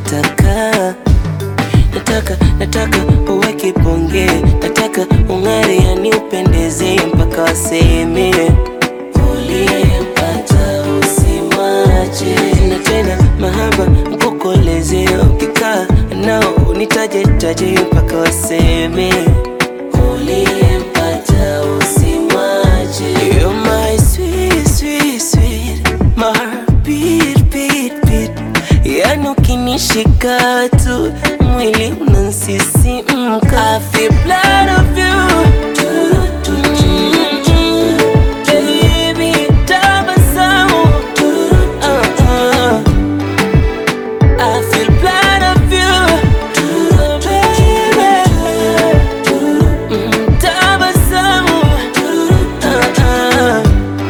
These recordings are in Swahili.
nataka nataka nataka uwe kibonge, nataka ung'are, yani upendeze mpaka waseme uliyempata usimwache. Na tena mahaba mkukoleze, ukikaa nao unitaje taje mpaka waseme uliyempata usimwache. You're my sweet, sweet, sweet, my heart beat, beat, beat. Yani ukinishika tu mwili unansisimka. I feel blood of you. Mm, baby, tabasamu. Uh, uh. I feel blood of you. Baby. Mm, tabasamu. Uh, uh.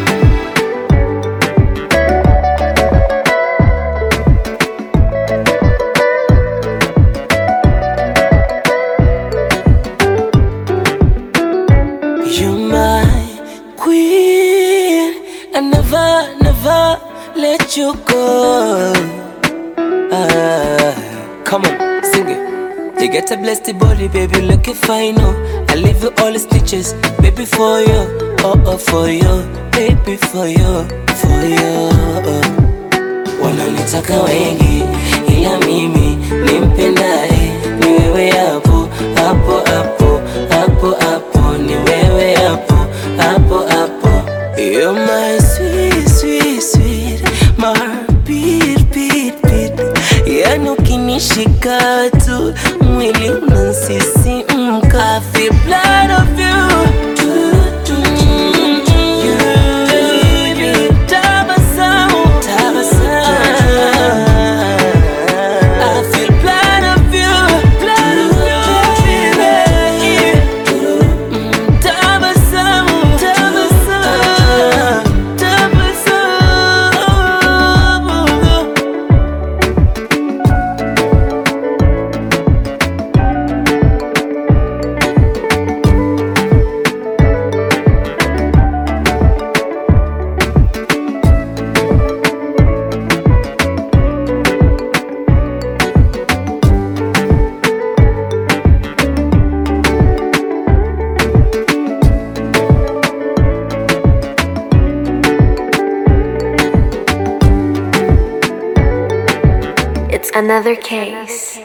You're my queen. I never, never let you go. Ah, come on, sing it. You get a blessed body, baby, looking fine. Oh, I leave you all the stitches, baby, for you. Oh, oh, for you, baby, for you, for you. Wananitaka wengi, ila mimi nimpendaye ni wewe hapo hapo hapo hapo hapo, ni wewe hapo hapo hapo. You're my sweet, sweet, sweet, my heart beat, beat, beat. Yani ukinishika tu mwili unansisimka. I feel blood of you. Mm, baby, tabasamu, tabasamu. I feel blood of you, blood of you, baby. Mm, tabasamu, tabasamu, tabasamu. It's another case.